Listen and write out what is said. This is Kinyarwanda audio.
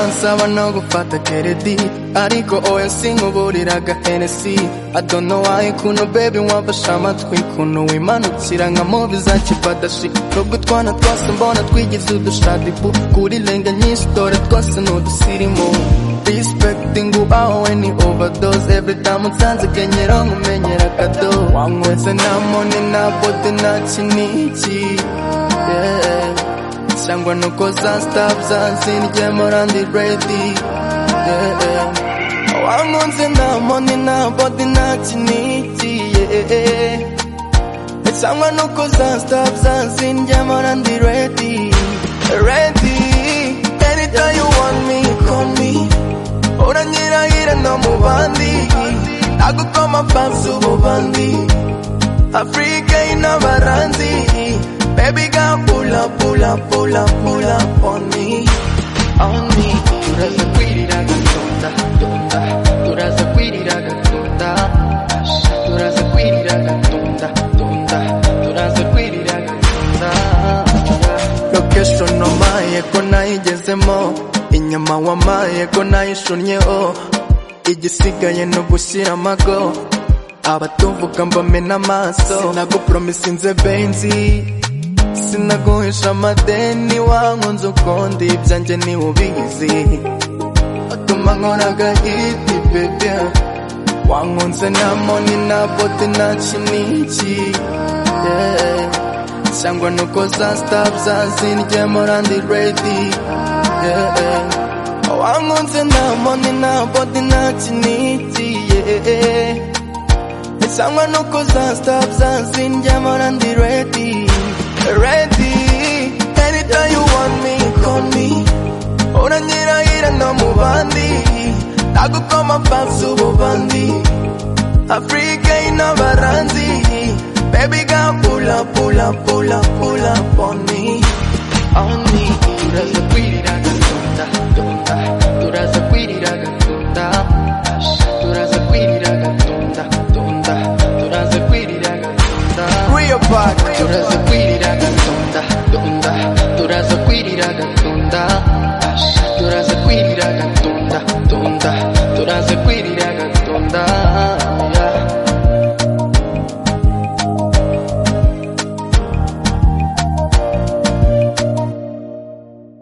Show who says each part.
Speaker 1: nsaba no gufata keredi ariko oya sinkuburiraga henesi adonowaye kuno bebi wamfashe amatwi kuno wimanukira nka mubi za kipadashi nubwo utwana twose mbona twigize udushadibu kuri lenge nyinshi dore twose ni udusirimu respecting ubawe ni overdose every time unsanze kenyero nkumenyera kado wanyweze nta mone nta bote nta kiniki yeah. cyangwa nuko za staff zansindyemo randi bredi yeah, yeah. wankunze nta mone nta bote nta kiniki yeah. cyangwa nuko za staff zansindyemo randi redi redi anytime you want me call me uranyirahira no mu bandi nagukoma fansi ububandi afurika y'inabaranzi baby ga pula pula pula pula on me on me turaza kwirira gatunda tunda turaza kwirira gatunda turaza kwirira gatunda tunda turaza kwirira gatunda location omaye ko nayigezemo inyuma wamaye ko nayishunnyeho igisigaye ni ugushyira amago abatuvuga mbamena amaso sinagupromisinze benzi sinaguhisha amadeni wankunze ukundi ibyanjye niwe ubizi utuma nkora agahiti bebe wankunze nta moni nta bote nta kiniki yeah. cyangwa nuko za staff zazindyemo randi redi yeah, yeah. wankunze nta moni nta bodi nta kiniki yeah. cyangwa nuko za staff zazindyemo randi redi redi anytime you want me call me uranyirahira no mu bandi nagukoma fansi ububandi afurika y'inabaranzi baby ga pula pula pula pula on me on me turaza kwirira gatunda tunda